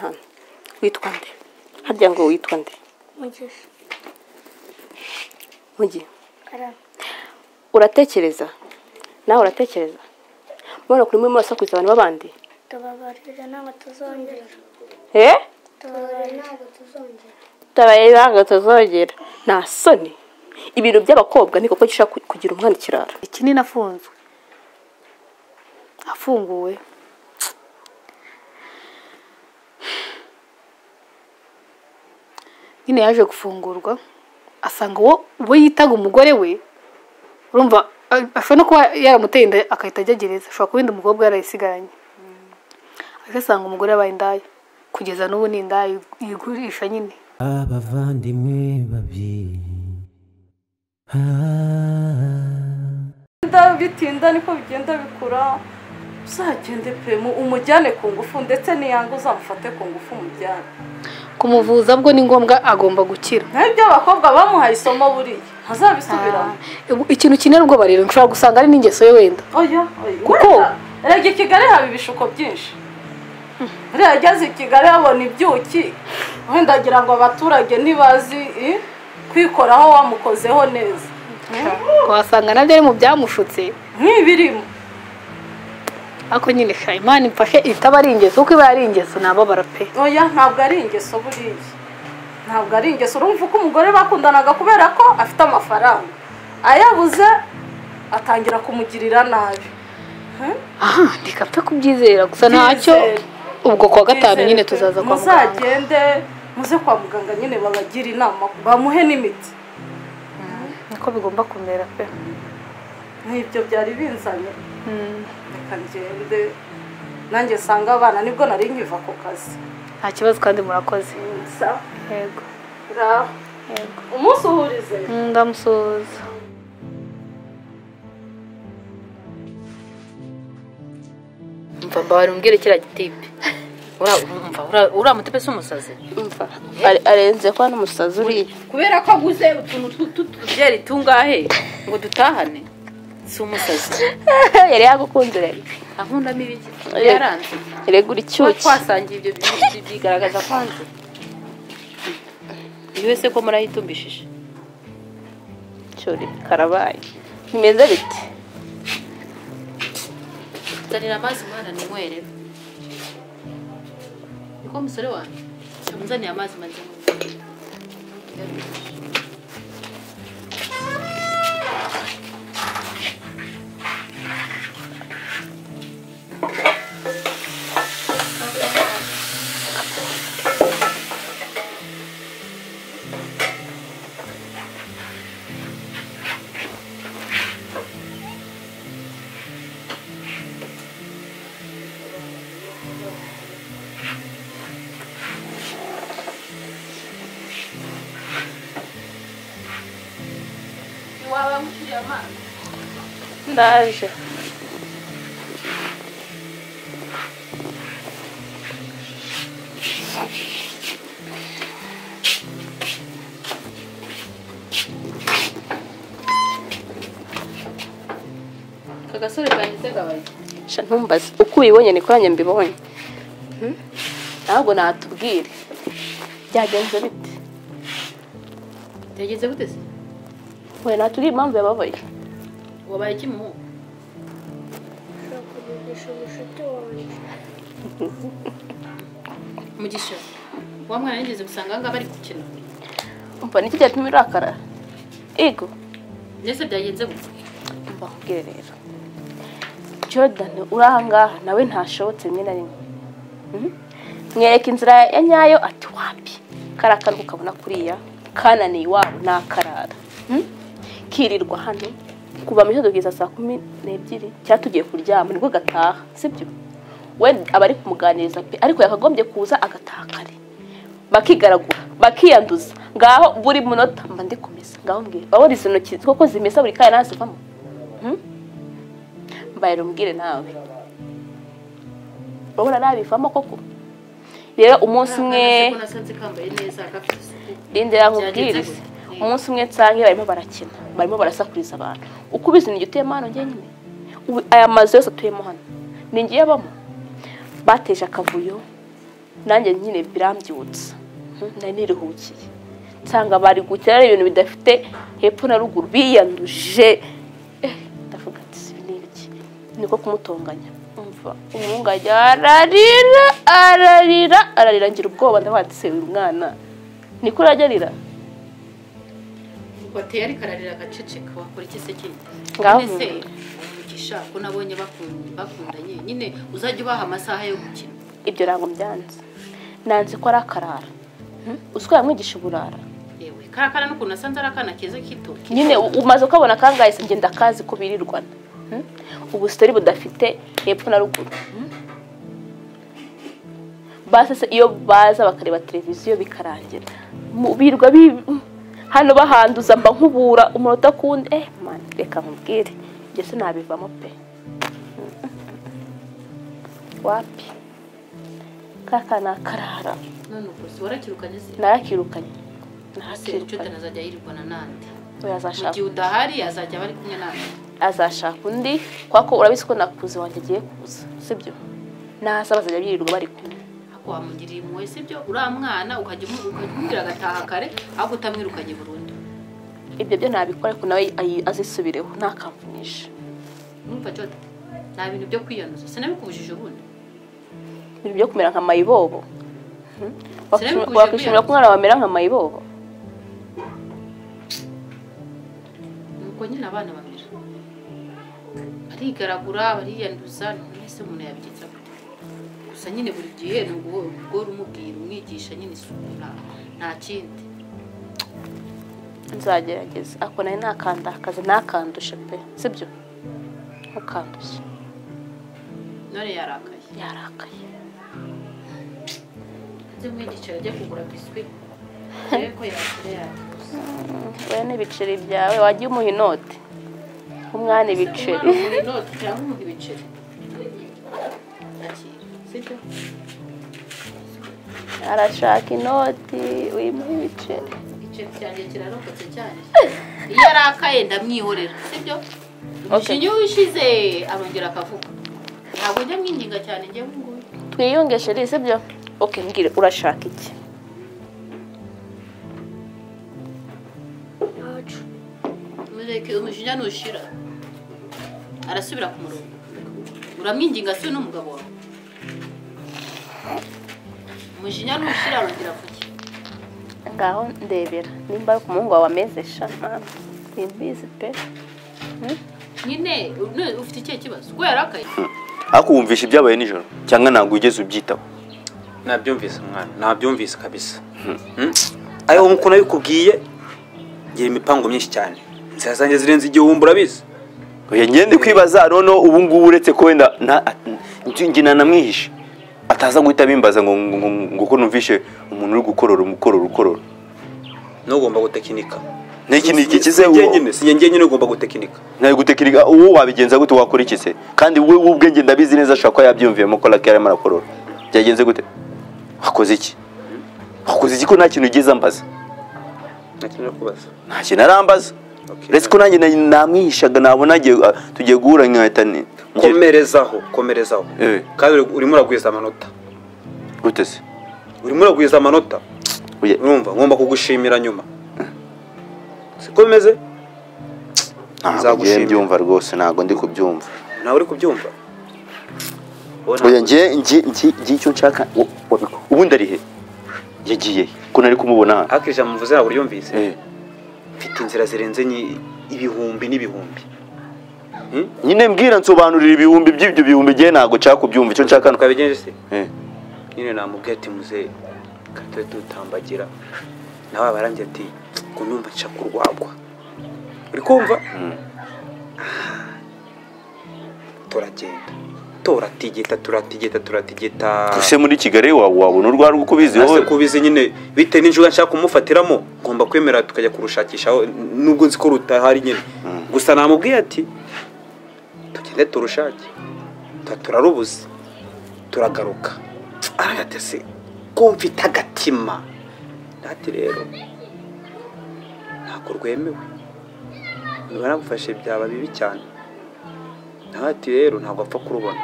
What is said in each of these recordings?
hano witwa nde harya ngo witwa nde mugisha mugi karame uratekereza nawe uratekereza mubona kuri muri murasakuriza abantu b'abandi tubabarire ntabwo tuzongera eee tubabarire ntabwo tuzongera tabaye ntabwo tuzongera nta soni ibintu by'abakobwa ni kuko gishobora ku- kugira umwana ikirara iki ni nafunzwe afunguwe nyine yaje gufungurwa asanga uwo uwo yitaga umugore we urumva a- ashobora no kuba yaramuteye inda agahita ajya gereza ashobora kuba undi mukobwa yarayisigaranye aje asanga umugore yabaye indaya kugeza n'ubu ni indaya yigurisha nyine abavandimwe babiri bitinda bitinda niko bigenda bikura uzagende pe mu- umujyane ku ngufu ndetse niyanga uzamufate ku ngufu umujyane kumuvuza bwo ni ngombwa agomba gukira nk'ibyo abakobwa bamuhaye isomo buriya ntazabisubiramo ikintu kinera ubwoba rero nshobora gusanga ari n'ingeso ye wenda oya oya Kuko- wenda, erega i kigali haba ibishuko byinshi buriya ageze i kigali habona ibyuki wenda agira ngo abaturage ntibazi i, kwikoraho wamukozeho neza wasanga nabyo ari mu byamushutse nk'ibirimo ariko nyine sha imana imfashe itaba ari ingeso kuko iba ari ingeso nababara pe oya ntabwo ari ingeso buriya ntabwo ari ingeso urumva uko umugore bakundanaga kubera ko afite amafaranga ayabuze atangira kumugirira nabi aha ntikapfe kubyizera gusa ntacyo Byizere. ubwo kuwa gatanu nyine Bizere- tuzaza kwa muganga muzagende muze kwa muganga nyine babagire inama bamuhe n'imiti niko bigomba kumera pe nk'ibyo byari binzanye reka ngende nanjye nsanga abana nibwo nari nkiva ku kazi nta kibazo kandi murakoze Sa- yego ra- yego umunsi uhurize Mm, ndamusuhuza mva mbabara umbwire kiriya gitipe Ura- mva ura- uramutse pese umusazi umva are- arenze ko hano umusazi uriya kubera ko aguze utuntu tw'utubyeri tungahe ngo dutahane si umusazi yari yagukunze rero ankundamo ibiki yaranze regura kuba icyuki twasangiye ibyo bi- bi- byigaragaza kwanze buri wese ko murayitumbishije cyuri karabaye bimeze bite zanira amazi umwana ninywere niko umusore wanjye amuzaniye amazi maze ndaje aka gasore kanjye se gabaye sha ntumbaze uko ubibonye niko nanjye mbibonye Hmm? ntabwo natubwire byagenze bite byagenze gute se we naturi impamvu yababaye wabaye kimuhu ushobora kubigisha umushuti wanjye mugisha wa mwana yigeze gusanga ahangaha bari gukina umva niki cyatumye urakara ego mbese byagenze gute mbakubwire rero jordan uri ahangaha nawe ntashobotse rimwe na rimwe Mhm. mwereka inzira ya nyayo ati wapi kariya kantu ukabona kuriya kananiye iwabo ni akarara Mhm. kirirwa hano kuva mu gitondo kugeza saa kumi n'ebyiri cyangwa tugiye kuryama nibwo gataha sibyo we aba ari kumuganiriza pe ariko yakagombye kuza agataha kare bakigaragura bakiyanduza ngaho buri munota mba ndikomeza ngaho mbwira urabona izo ntoki koko zimesa buri kanya nazivamo mbaye rumbwire nawe urabona nabivamo koko rero umunsi umwe ko nasanze kambaye neza gafite isuku rindira Byagenze nkubwirize gute? umunsi umwe nsange barimo barakina barimo barasakuriza abantu uko ubizi ni igituye hano njyenyine aya mazu yose atuyemo hano ni ngiye abamo bateje akavuyo nanjye nyine birambyutsa Hmm, nari niruhukiye nsanga bari gukina ibintu bidafite hepfo na ruguru biyanduje Eh, ndavuga ati ibi ni ibiki niko kumutonganya umva umuhungu ajya ararira ararira ararira ngira ubwoba ndavuga ati se uyu mwana niko urajya arira wateye ariko ararira agaceceka wakora iki se kindi Ngaho None se umugisha ko nabonye bakun- bakundanye nyine uzajya ubaha amasaha yo gukina ibyo ntabwo byanze nanze ko ari akarara Hmm, uzi ko yamwigisha uburara yewe karakara n'ukuntu asanze ari akana keza kito nyine u- umaze ukabona kangahe se ngenda kazi ko birirwana Hmm? ubusitari budafite hepfo na ruguru Hmm? basi se iyo baza bakareba televiziyo bikarangira Mu- birirwa bi hano bahanduza mba nkubura umunota kundi eh man reka nkubwire njye sinabivamo pe wapi kaka nakarara none ubwo se warakirukanye se narakirukanye ese nshuti narakirukanye azajya yirirwana nande we mu azashaka gihe udahari azajya aba ari kumwe nawe azashaka undi kuko urabizi ko nakuze wanjye agiye kuza sibyo naza bazajya birirwa bari kumwe ako wamugiriye impuhwe sibyo uriya mwana ukajya umu- ukajya umubwira agataha kare ahubwo utamwirukanye burundu ibyo byo ntabikora ariko nawe ayi- azisubireho ntakamvunisha numva jota nta bintu byo kwiyanuza sinabikubujije ubundi ibintu byo kumera nka mayibobo Hmm? Sinabikuje wakwishimira ko umwana wamera nka mayibobo nuko nyine abana bamera barigaragura bariyanduza mbese umuntu yabigenza gute gusa nyine buri gihe ni uguhora umubwira umwigisha nyine isuku nta- nta kindi nzagerageza ako nawe ntakandakaze ntakandushe pe sibyo ntukandushe none yarakaye yarakaye nzi umwigisha yajya kugura biswi urebe ko yakira yakuze we n'ibiceri byawe wajya umuha inoti umwana ibiceri umwana muri noti cyangwa umuha ibiceri Yakira, sibyo arashaka inoti wimuha ibiceri igiceri cyanjye kirarokotse cyane iyo arakaye ndamwihorera sibyo umushinge wishize arongera akavuga ntabwo njya mwinginga cyane njye nguyu twiyunge sheri sibyo oke mbwire urashaka iki mureke umushinge nushira arasubira ku murongo uramwinginga se n'umugabo wawe umushinge nushira arongera avuge ngaho ndebera nimba ari ku muhungu wawe ameze sha mama simbizi pe nyine none ufite ikihe kibazo ko yarakaye ariko wumvisha ibyabaye nijoro cyangwa ntabwo wigeze ubyitaho nabyumvise mwana nabyumvise kabisa Mm? ayo nk'uko nabikubwiye ngira imipango myinshi cyane inzira zanjye zirenze igihumbi urabizi oya njye ndi kwibaza noneho ubu ngubu uretse ko wenda nta- njye- njye nanamwihishe ataza guhita bimbaza ngo ngo- ngo- ngo ko numvishe umuntu uri gukorora umukorora ukorora ntugomba gutekinika n'iki ni iki kize Si njye nyine si njye njyenyine ugomba gutekinika nawe gutekereza uwo wabigenza gute wakora iki se kandi wowe w'ubwenge ndabizi neza ashobora kuba yabyumviyemo ko rake arimo arakorora byagenze gute wakoze iki wakoze iki ko nta kintu ugeze ambaza ntakintu kubaza nta kintu arambaza Okay. uretse ko nanjye na- namwihishaga nabona agiye ah, tugiye guhura nkahita ni ngira- komerezaho komerezaho Eh. kandi uri- urimo uragwiza amanota gute se urimo uragwiza amanota Oya, urumva ngomba kugushimira nyuma siko bimeze ntabwo ngiye Nzagushimira. mbyumva rwose ntabwo ndi kubyumva nawe uri kubyumva Wowe ntabwo- oya ngiye ngiye ngiye ngiye icyo nshaka wo- wabiko- ubundi ari he yagiye he? ko nari kumubona hano ariko ijambo mvuze ntabwo uryumvise Eh, mfite inzira zirenze nyi- ibihumbi n'ibihumbi nyine mbwira nsobanurira ibihumbi by'ibyo bihumbi ngiye ntabwo nshaka kubyumva icyo nshaka ni uko- twabigenje se Eh. nyine namubwiye ati muzehe katwe tutambagira nawe abarambye ati ngo numva nshaka kurwagwa uri kumva Ah. turagenda turatigita turatigita turatigita ese muri kigali wa- wabona urwara uko ubizi Ase wowe kubizi nyine bitewe n'injuga nshaka kumufatiramo ngomba kwemera tukajya kurushakisha aho nubwo nzi ko rutahari nyine gusa namubwiye ati tugende turushake tuba turarubuze turagaruka aratese ko mfite agatima ati rero ntabwo rwemewe niba nagufashe byaba bibi cyane nawe ati rero ntabwo apfa kurubona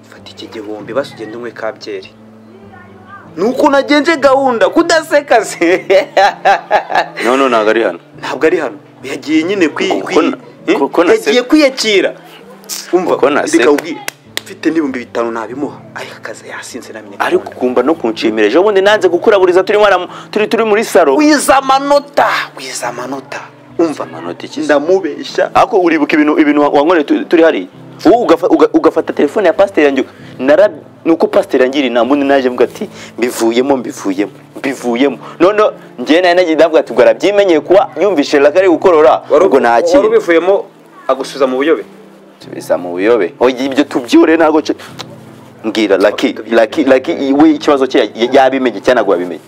fata iki gihumbi basi ugende unywe ka byeri ni uko nagenje gahunda kudaseka se none ntabwo ari hano ntabwo ari hano yagiye nyine kwi Kuko kwi- na- eh? kuko na yagiye seka. kwiyakira umva Kuko na reka seka. ubwire mfite n'ibihumbi bitanu nabimuha ariko akazi yasinze namenye ariko ukumva no kunshimira ejo bundi nanze gukuraburiza turimo ara- turi turi muri saro wiza amanota wiza amanota umva amanota iki se? ndamubeshya ariko uribuka ibintu ibintu wa- wankoreye tu- turi hariya wowe ugafa- uga- ugafata telefone ya pasiteri yanjye nara nuko pasiteri yangiriye inama undi naje mvuga ati mbivuyemo mbivuyemo mbivuyemo none njyewe nawe nagiye ndavuga ati ubwo arabyimenyeye kuba yumvise raka ari gukorora ubwo wari nakira ubivuyemo agusubiza mu buyobe tubiza mu buyobe oya ibyo tubyure ntabwo nce- mbwira laki laki laki we ikibazo cye ya- yabimenye cyangwa ntabwo yabimenye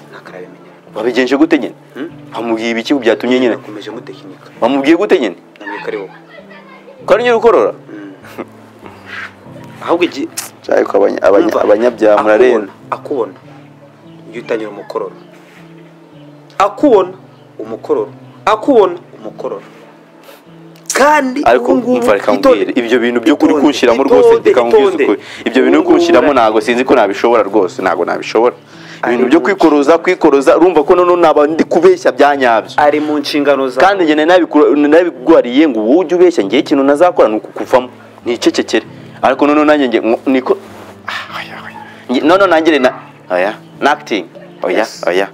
ntakarabimenya wabigenje gute nyine wamubwiye ibiki ngo byatumye nyine nakomeje mutekinika wamubwiye gute nyine ntabwo ari wowe ko ari nyine ukorora ahubwo igihe cyane ko abanya- abanya- abanyabyaha murarenda akubona ujye utangira umukororo akubona umukororo akubona umukororo kandi ariko ubu ngubu umva reka itonde. nkubwire ibyo bintu byo kuri Itonde, kunshyiramo itonde, rwose reka nkubwire itonde. ukuri ibyo bintu byo Ubu ngubu kunshyiramo ura- ntabwo sinzi ko nabishobora rwose ntabwo nabishobora ibintu Ari byo mu- kwikoroza kwikoroza urumva ko noneho naba ndi kubeshya byanyabyo ari mu nshingano zawe kandi njye nari nabikura- nabigwariye ngo wowe ujye ubeshya ngewe ikintu nazakora ni ukukuvamo nicecekere ariko noneho nanjye nge nko- niko Ah, oya, oya. Nge- noneho nangire na oya nakitingi oya oya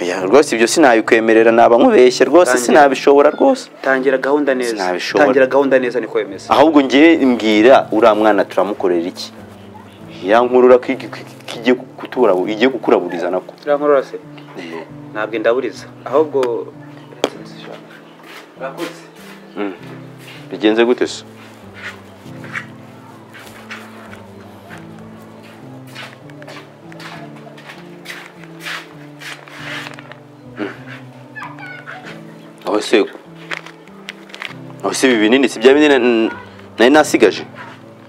oya rwose ibyo sinabikwemerera naba nkubeshye rwose Tangira. sinabishobora rwose tangira gahunda neza Sinabishobora. tangira gahunda neza niko bimeze ahubwo ngewe mbwira uriya mwana turamukorera iki ya nkurura ko igi- ko igiye kutura igiye gukuraburiza nako turankorora se ntabwo indaburiza ahubwo urakoze bigenze gute se aho se aho se ibi binini si bya binini n- nari nasigaje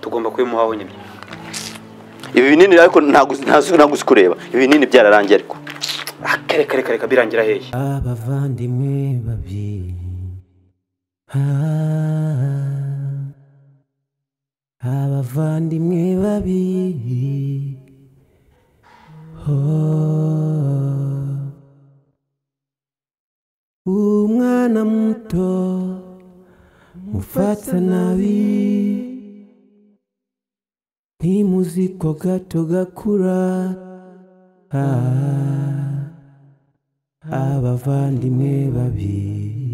tugomba kubimuhaho nyine ibi binini ariko ntago ntazi kureba ibi binini byararangiye ariko akareka reka reka birangira hehe abavandimwe babiri Ah, abavandimwe babiri Oh. umwana muto mufata nabi ntimuzi ko gato gakura Ah. abavandimwe babiri